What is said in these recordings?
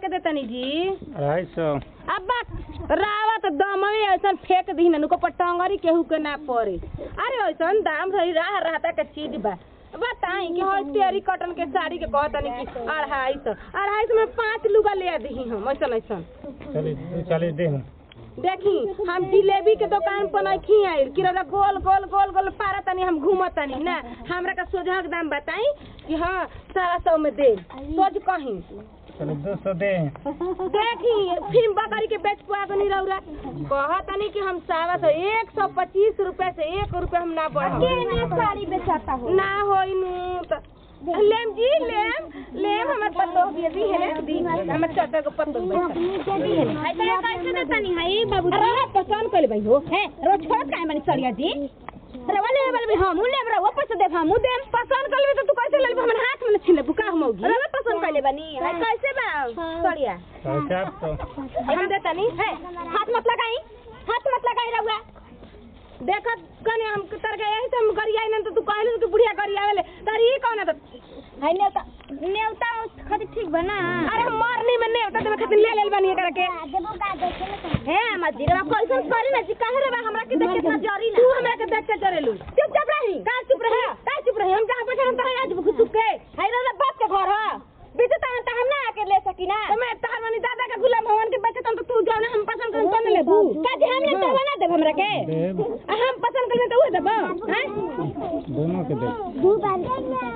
के देतनी जी अढ़ाई सौ अब बात रावा तो दमवे ऐसन फेंक दी न को पटंगरी केहू के ना पड़े अरे ऐसन दाम रही राह रहता के चीज बा बताई कि हो तेरी कॉटन के साड़ी के कहतनी कि अढ़ाई सौ अढ़ाई सौ में पाँच लुगा ले दी हम ऐसन ऐसन चलिए दो चालीस दे हूँ देखी हम जिलेबी के दुकान पर नहीं आइल कि रौदा गोल गोल गोल गोल पारा तनी हम घूमत तनी ना हमरा का सोझा के दाम बताई कि हाँ सारा सौ में दे सोच कहीं चलिए दो सौ दे देखी फिल्म बकरी के बेच पुआ बनी रौरा कहा तनी कि हम सावा सौ एक सौ पच्चीस रुपए से एक रुपए हम ना बढ़ साड़ी बेचाता हो ना होई नु त लेम जी लेम लेम हमर पत्तो भी दी है दी हमर चाचा को पत्तो दी है कैसे देतानी है बाबू अरे पसंद कर भाई हो है रोज छोड़ काहे बनी सरिया जी रवा ले बल हम ले बरा वापस दे हम दे पसंद कर लेबे तो तू कैसे ले लेबे हमर हाथ में न छीन ले बुका हम होगी रवा पसंद कर ले बनी है कैसे बा सरिया साढ़े चार सौ हम देता नहीं है हाथ मत लगाई हाथ मत लगाई रहुआ देखत कने हम तर गए यही से हम गरिया न तो तू कहले कि बुढ़िया गरिया वाले तारी ई कौन है है नेवता नेवता खातिर ठीक बना अरे हम मरनी में नहीं होता देवे खातिर ले लेल बनी एकरा के है मजी रवा कैसन करी ना जी काहे रे बा हमरा के देख कितना जरी तू ना हमरा के देख के चलेलू चुपचाप रही का चुप रहे का चुप रहे हम जहां बैठे हम तहां आज घुसुक के है रवा बाप के घर है बीते ता हम ना आके ले सकी ना तो मैं तार मनी दादा का गुलाम भवन के बैठे तो तू जाओ ना हम पसंद करें तो न लेबू का जी हम ले तो बना देब हमरा के देब आ हम पसंद करें तो वो देबो हैं दोनों के दे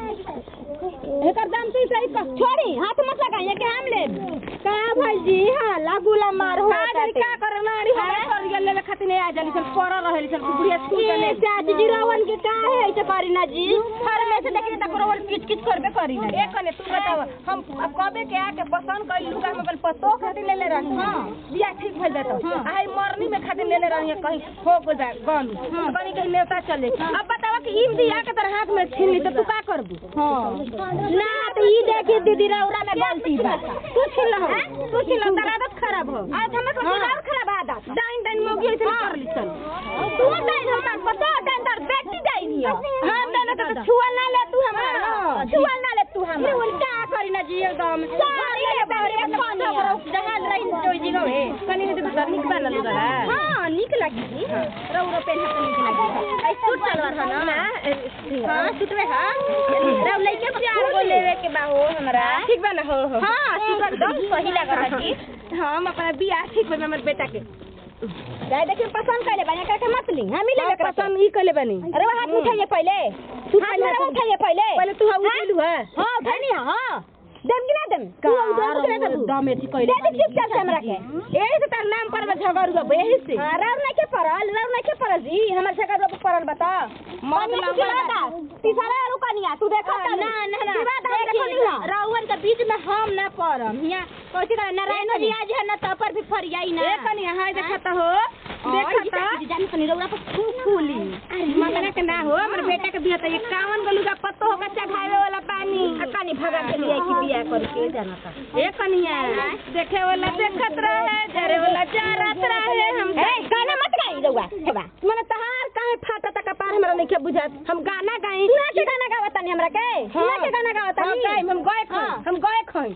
एकर दाम तू सही कह छोड़ी हाथ मत लगाइए के हम ले का भाई जी हां लागुला मार हो का का का करे नाड़ी हमरा कर गेल लेवे खातिर नहीं आ जाली सन पर रहली सन बुढ़िया स्कूल के ले चाची जी रावण के का है ऐसे करी ना जी हर में से देखी तक रोवन किच किच करबे करी ना एक कने तू बताव हम अब कबे के आके पसंद कर लूगा हम अपन पतो खातिर ले ले रहनी हां बिया ठीक भइल जाता आई मरनी में खातिर ले ले रहनी कहीं हो गो जा गन कहीं कहीं नेता चले अब बतावा कि इम दिया के तरह हाथ में छीन ली तो तू का करबू हां ना तो ई देखी दीदी रौरा में गलती बा तू छीन लो तू छीन लो तेरा आदत खराब हो आज हमें को और खराब आदत डाइन डाइन मोगी ऐसे कर ली चल तू डाइन हमार पता डाइन दर बेटी डाइन हियो हम देना तो छुआ ना ले तू हमारा हां छुआ ना ले तू हम ये उल्टा करी ना जी एकदम सारी ले बारे में पानी जहां रही जो जी गए कनी ने तो निक बनल लगा हां निक लगी जी रौरा पेन हाथ निक लगी आई सूट सलवार है ना हां सूट में हां रौ लइके प्यार को लेवे के बा हो हमरा ठीक बा ना हो हो हां सूट एकदम सही लगा जी हम अपना बियाह ठीक बा हमर बेटा के जाय देखिए पसंद कर ले बना करके मत ली हम ले हम पसंद ई कले बनी अरे वो हाथ उठाइए पहले तू हाथ पहले मेरा उठाइए पहले पहले तू हाथ उठेलू है हां उठानी हां देम कि ना देम तू उधर के ना दम एथी कइले दे दे चुपचाप से हमरा के एही से तार नाम पर में झगड़ गो एही से हां राव नहीं के परल राव नहीं के परल जी हमर से कर परल बता मत लंगा तीसरा आलू कनिया तू देखा ना ना ना देखा राउर के बीच में हम ना पड़म हिया कोची का नारायण जी आज है ना तो पर भी फरियाई ना ए कनी हाय देखत हो देखत जान कनी रौरा पर खूब फूली मगना के ना हो हमर बेटा के बियाह त 51 गो लुगा पत्तो होकर चढ़ावे वाला पानी कनी भगा के लिए की बिया करके जाना था ए कनिया देखे वाला देखत रहे जरे वाला जरत रहे हम ए गाना मत गाई रौआ हेबा मने तहार काहे फाटा तक पार हमरा नहीं के बुझात हम गाना गाई सुना के गाना गावत तनी हमरा के सुना के गाना गावत हम तनी गाई हम गाय खई हम गाय खई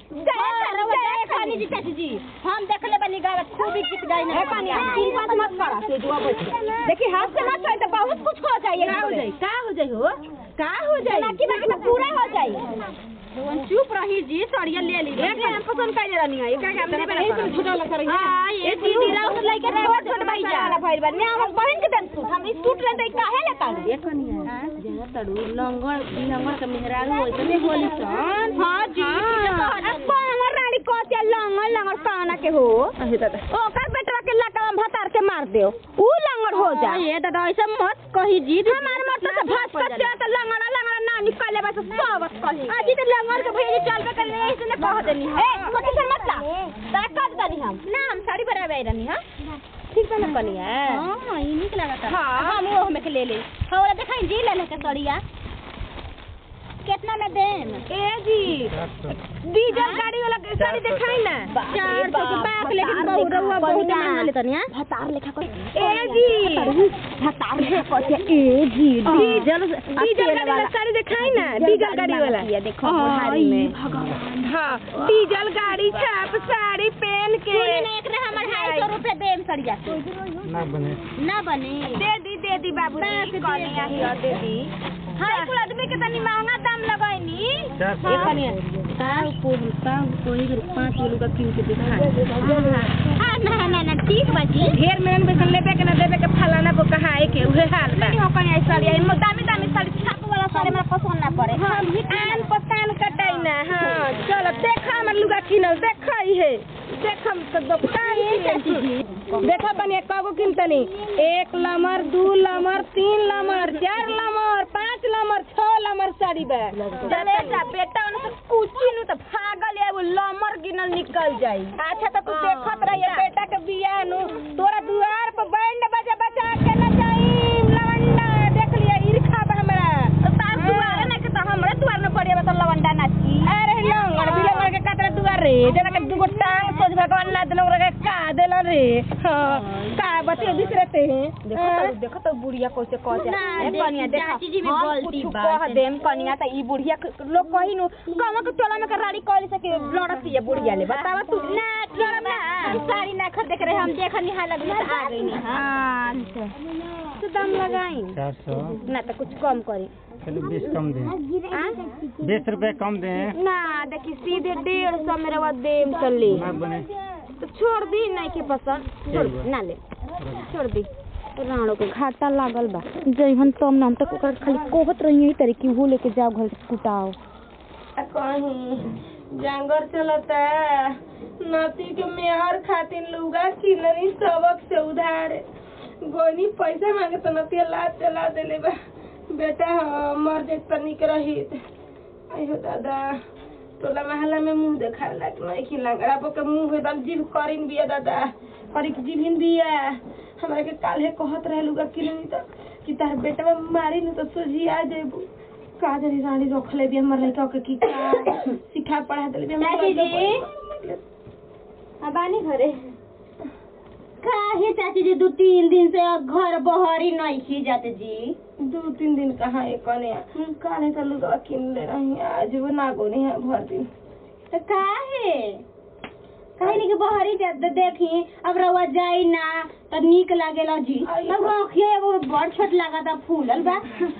जय खानी जी चाची जी हम देखले बनी गावत खूब गीत गाई ना कनी तीन पाँच मत करा से दुआ बैठ देखी हाथ से मत तो बहुत कुछ हो जाए का हो जाई का हो जाई हो का हो जाई बाकी बाकी तो पूरा हो जाए चुप रही जी सड़िया ले ली एक हम पसंद कइले रहनी है एकरा के हम देबे ना करब झूठा लग रही हां ए दीदी राउत लइके छोट छोट भाई जा भाई बन ने हम बहन के दन सूट हम सूट ले दे काहे ले का ये कनिया जरा तड़ू लंगर लंगर के मेहरारू ओइसने होली सन हां जी अब हमर रानी कोतिया लंगर लंगर काना के हो अहे दादा ओकर बेटवा के लकवा भतार के मार दियो ऊ लंगर हो जा ये दादा ऐसा मत कही जी हमार मत से भस कस के त लंगड़ा लंगड़ा ना निकले बस सब कही अजी त लंगर के भैया चल के ले इसने कह देनी है ए कोती से मत ला ता कद दनी हम ना हम साड़ी बनावे रहनी हां ठीक बा ना कनिया हां ई निक लागत हाँ। हम वो हमें के ले ले हमरा देखाई जी ले ले के सड़िया कितना में देम ए जी चार सौ डीजल गाड़ी वाला के साड़ी दिखाई ना चार सौ के बाप लेकिन बहु रहुआ बहुत महंगा लेतन या भतार लेखा कर ए जी भतार लेखा कर ए जी डीजल डीजल गाड़ी वाला साड़ी दिखाई ना डीजल गाड़ी वाला ये देखो बुढ़ारी में हाँ डीजल गाड़ी छाप साड़ी पहन के सुनी ना एकरे हमर ढाई सौ रुपए देम सड़िया ना बने ना बने दे दी दे दी बाबू जी कनिया हिया दे दी हाय कुल आदमी के तनी महंगा दाम लगाइनी चार सौ ये कनिया ताऊ को ताऊ को ही पाँच किलो का कीन के दिखाई हां ना ना ना ठीक बाजी ढेर मेहनत बेसन लेबे के ना देबे के फलाना को कहा है के उहे हाल बा नहीं हो कहीं ऐसा लिया इनमें दामी दामी साड़ी छाप वाला साड़ी हमरा पसंद ना पड़े हम आन पतान कटाई ना हाँ चलो देखा हमर लुगा किनल देखा ही है देखम तो दुकान देखा बनिए कगो किनतनी एक लमर दू लमर तीन लमर चार लमर पाँच लमर छह लमर साड़ी बा चले जा बेटा उन से कुची नु तो भागल है वो लमर गिनल निकल जाई अच्छा तो तू देखत रहिए बेटा के बियाह नु तोरा दुआर पर बैंड बजा बजा के न जाई लवंडा देख लिया ईर्खा बा हमरा तो तार दुआर ना के तो हमरा दुआर न पड़िए बा तो लवंडा नाची अरे लंगड़ बिलंगड़ के कतरा दुआर रे जरा के दुगो टांग सोच भगवान ना दिलो रे का देला रे हां का बते दूसरे ते देखो तो देखो तो बुढ़िया कैसे कह ना, ए देख, कनिया देखो चाची जी भी हम बोलती कुछ बात कह है। देम कनिया त ई बुढ़िया के- लोग कही नु कमा के टोला में के राड़ी कहली से के लड़ती है बुढ़िया ले बतावा तू ना लड़म ना साड़ी ना खरीद के रहे हम देखनी हाल लगी तो आ गई नी हां अच्छा तो दाम लगाई चार सौ ना तो कुछ कम करी चलो बीस कम दें आ? बीस रुपए कम दें ना देखी सीधे डेढ़ सौ मेरे बाद देम चली ना बने तो छोड़ दी नहीं के पसंद छोड़ दी, ना ले छोड़ दी राणो के घाटा लागल बा जइहन तब ना हम तक ओकर खाली कोहत रही यही तरीके वो लेके जाओ घर से कुटाओ कहीं जंगल चलता नती के मेहर खातिर लुगा किननी सबक से उधार गोनी पैसा मांगे तो नती लाद चला देले बा बेटा ह मर जाए तनिक रही अयो दादा टोला महला में मुंह देखा लाग नहीं कि लंगड़ा पो के मुंह एकदम जीभ करिन बिया दादा करी के जीभिन बिया हमरा के काल्हे कहत रहे लुगा किननी तो कि तार बेटा मारी न तो सोझी आ जेबू का जरी रानी रख ले भी हमर लड़का के की का सिखा पढ़ा देले भी चाची जी। बानी घरे काहे चाची जी दू तीन दिन से घर बहरी नहीं खी जाते जी दो तीन दिन कहाँ एक कने काले तो लुगा किन ले रही आज वो नागो नहीं है भर दिन तो काहे काहे नहीं कि बहरी जाते देखी अब रवा जाई ना तो नीक लागेला जी आई तब आँखिया एगो बड़ छोट लागता फूलल बा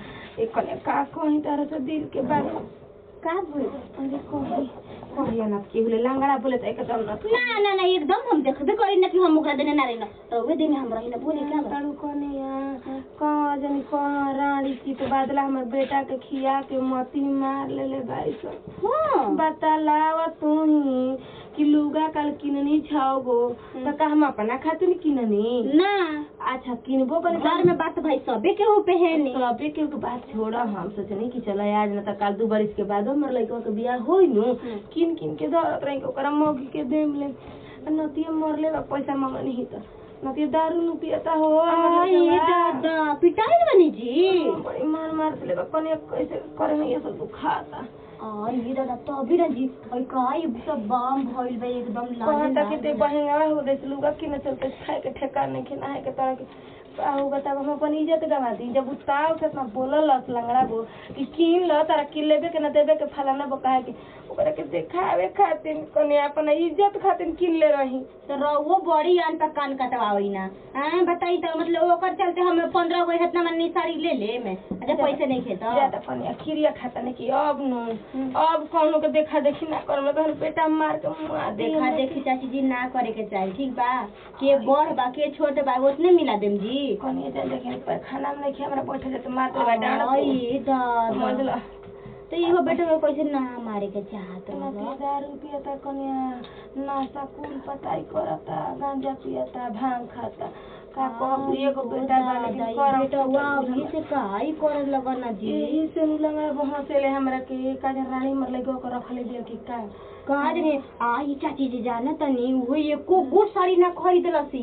एक कने का कहीं तारा से दिल के बात का बोल अरे कही कहिया ना कि बोले लंगड़ा बोले तो एकदम ना ना ना ना एकदम हम देखबे करी ना कि हम ओकरा देने ना रही ना रवे देने हम रही ना बोले क्या बा तारू कने यहाँ कहाँ जनी कहाँ रानी की तो बादला हमर बेटा के खिया के मती मार ले ले भाई सब हाँ बतलाव तू ही कि लुगा कल किननी छाओगो तो का हम अपना खातिर किननी ना अच्छा किनबो कर घर में बात भाई सबे के हो पहने सबे के के बात छोड़ा हम सोचनी कि चलो आज ना तो कल दू बरिस के बाद हमर लड़का के बियाह होई नु किन किन के धरत रही के ओकरा मौगी के देम ले आ नतिया मरले बा पैसा मांगनी ही तो नतिया दारू नु पियता हो हमर आई लड़का बा। दादा पिटाई बनी जी बड़ी मार मार से ले बा कने कैसे करे में ये सब दुखाता आई ये दादा तो अभी ना जी और काई सब बाम भइल बा एकदम लाल कहता कि ते बहेंगा हो दे लुगा कि न चलते खाए के ठेका नहीं खेना है के तरह के आहू बताब हम अपन इज्जत गवा दी जब उताव से इतना बोलल लस लंगड़ा बो कि किन ल तारा किन लेबे के न देबे के फलाना बो कहे के ओकरा के देखावे खातिर कने अपन इज्जत खातिर किन ले रही तो रहुओ बड़ी आन तक कान कटवाई ना हैं बताई तो मतलब ओकर चलते हम पंद्रह गो इतना मनी साड़ी ले ले मैं अच्छा पैसे नहीं खेता ज्यादा कने खीरिया खाता नहीं कि अब नु अब कौनो के देखा देखी ना करम तो बेटा मार के मुआ दे देखा देखी चाची जी ना करे के चाहिए ठीक बा के बड़ बा के छोट बा उतने मिला देम जी कने जा लेकिन पर खाना में नहीं हमरा बैठे जे तो मार दे बा डांड आई दादा समझला तो इहो बेटा को कैसे ना मारे के चाहत नदी दारू पियता कन्या नाशा कुल पताई करता गांजा पियता भांग खाता का कहब एगो बेटा बा लेकिन करम बेटा वाह अभी से काई करे लगा ना जी यही से नु लंगा बहसेले हमरा के का जन रानी मरले गो के रखले दिया कि का कहा रे आई चाची जी जाना तनी वो एको गो साड़ी ना खरीदल सिया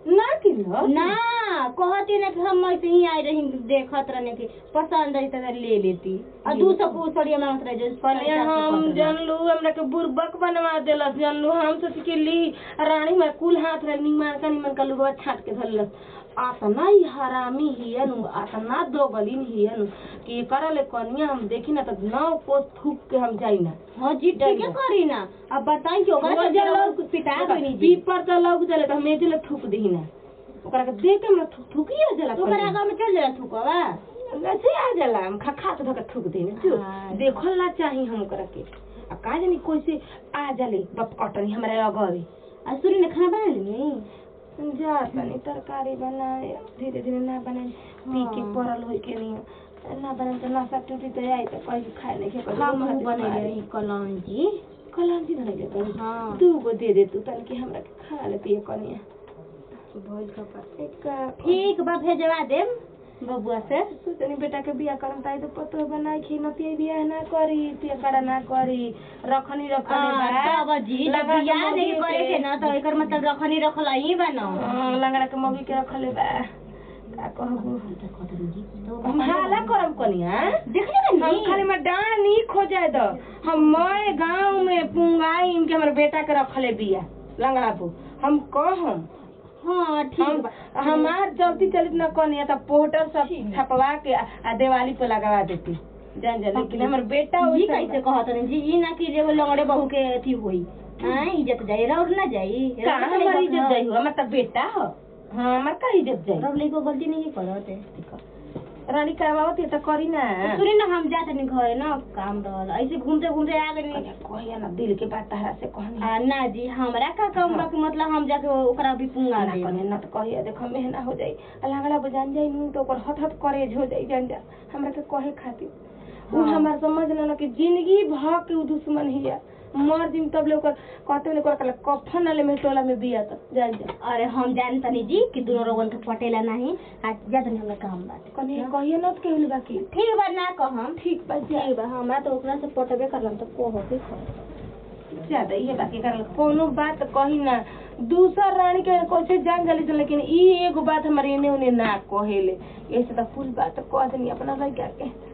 ना किलो ना कहती ना कि हम ऐसे ही आई रही देखत रहने की पसंद आई तो ले लेती और दू सौ को सड़िया मांगत रहे जो पर अरे हम जानलू हमरा के बुर्बक बनवा देलस जानलू हम सोच के ली रानी में कुल हाथ रे निमन का निमन का लुगवा छाट के धरलस आतना ही हरामी हिया नु आतना दो गलीन हिया नु कि करले कनिया हम देखी ना त नौ को थूक के हम जाई ना हाँ जी ठीक है करी ना अब बताई कि ओकरा वो से जब जरा लोग पिटा गई जी पीपर त लग जले त मेजे ले थूक दही ना ओकरा के देख के हमरा थूक थूकिया जला तो ओकरा आगा में चल जरा थुकवा वैसे आ जाला हम खा खा के धके थूक दही ना जो हाँ। देखल ना चाही हम ओकरा के आ का जानी कैसे आ जाले बप कटनी हमरा अगवे आ सूरी ने खाना बना ली जा तनी तरकारी बनाए धीरे धीरे ना बनाए पी के हाँ। पड़ल होई के नहीं ना बनाए तो नशा टूटी तो आई तो कहीं खाए नहीं के हम बने रही कलम जी कलम जी धरे ले हाँ। दू गो दे दे तू तनके हमरा के खा ले पिए कनिया भोज का पर एक ठीक बा भेजवा देम बबुआ से सोचनी बेटा के बियाह करम ताई तो पतो बनाई खी न पिए बियाह ना करी पिए कड़ा ना करी रखनी रखनी आ, तब जी जब बियाह नहीं करे के ना तो एकर मतलब रखनी रखला ही बनो लंगड़ा के मौगी के रखले बा का कहबू हम हाला करम कनिया देखले हम बनी खाली में डांड नहीं खो जाए दो हम मोए गांव में पुंगाई इनके हमर बेटा के रखले बिया लंगड़ा बू हम कहम हाँ ठीक हम बा हमार चलती चलित न कनिया त पोस्टर सब छपवा के आ आ दिवाली पे लगवा देती जान जा लेकिन हमर बेटा जी वैसा कैसे कहत रही जी ई ना कि एगो लंगड़े बहू के अथी होई हां इज्जत जाई और ना जाई का हमार इज्जत जाई हो हमर त बेटा हो हाँ हमर का इज्जत जाई रब लेको गलती नहीं करते रानी करवावत त करी ना सुनी ना हम जाते नहीं घरे ना काम रहल ऐसे घूमते घूमते आ गए कहिया ना दिल के बात तहरा से कहनी आ ना जी हमरा का काम बा कि मतलब हम जाके ओकरा भी पुंगा ना दे कनिया ना त कहिया देखो मेहना हो जाई आ लंगड़ा बजान जाई नु तो ओकर हथ हथ करेज हो जाई जान जा हमरा के कहे खातिर उ हाँ। हमार समझ लेना कि जिंदगी भर के उ दुश्मन हिया मर दिन तब ले ओकर कहते ने ओकर कफन वाले में टोला में बिया त जान जा अरे हम जान तनी जी कि दोनों रोगन के पटेला नहीं आ जा तनी हमरा काम बाटे कनिया कहिया ना त केहू बाकी ठीक बा ना कहम ठीक बा जा ठीक बा हमरा तो ओकरा से पटबे करलम तो को होके ज्यादा ये बाकी कर कोनो बात कही ना दूसर रानी के कैसे जान जाली सन लेकिन ई एगो बात हमारे एने ओने ना कहेले ऐसे तो कुल बात कह देनी अपना लड़का के